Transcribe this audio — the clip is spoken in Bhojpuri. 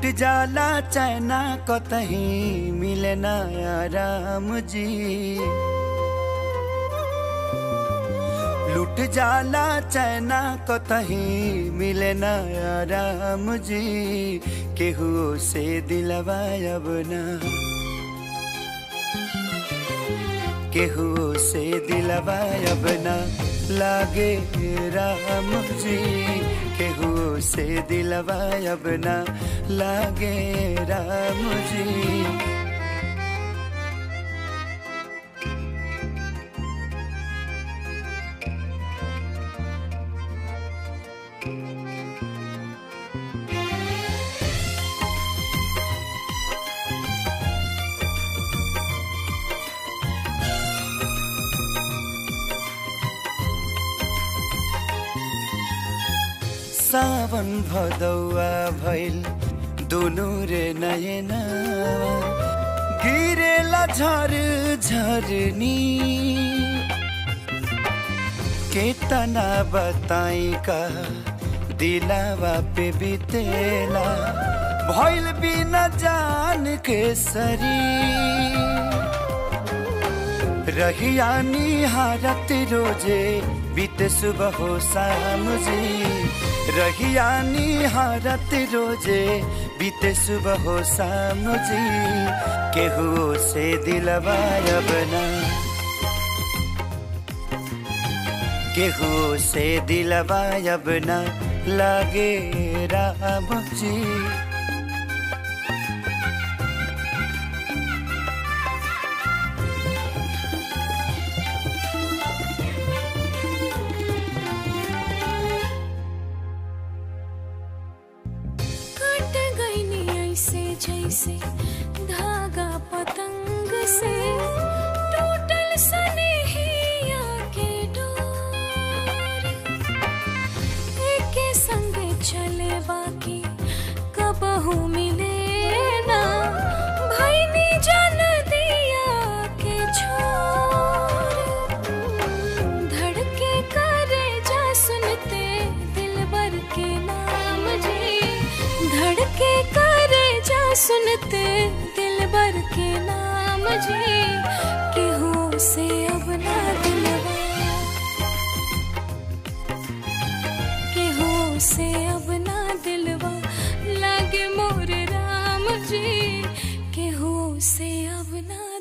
लुट जाला चैना कतही मिले ना राम जी लुट जाला चैना कतही मिले ना राम जी केहू से दिलवा अब ना केहू से दिलवा अब ना लागे राम जी केहू से दिलवा अब ना लागे राम जी सावन भदौआ भइल दुनु रे नयना गिरेला झर झरनी केतना बताई का दिलावा पे बितेला भइल बिना जान के सरी रहिया निहारत रोजे बीते सुबह हो शाम जी रहिया निहारत रोजे बीते सुबह हो शाम जी केहू से दिलवा बना केहू से दिलवा बना लागे राम जी कट गई नी ऐसे जैसे धागा पतंग से टूटल सनेहिया के डोर एके संगे चले बाकी कबहू मिले ना भैनी जन दिया के छोर धड़के करे जा सुनते दिल भर के नाम जी धड़के करे जा सुनते दिल भर के नाम जी केहू से अब ना दिलवा केहू से अब ना दिलवा लागे मोर राम जी केहू से अब ना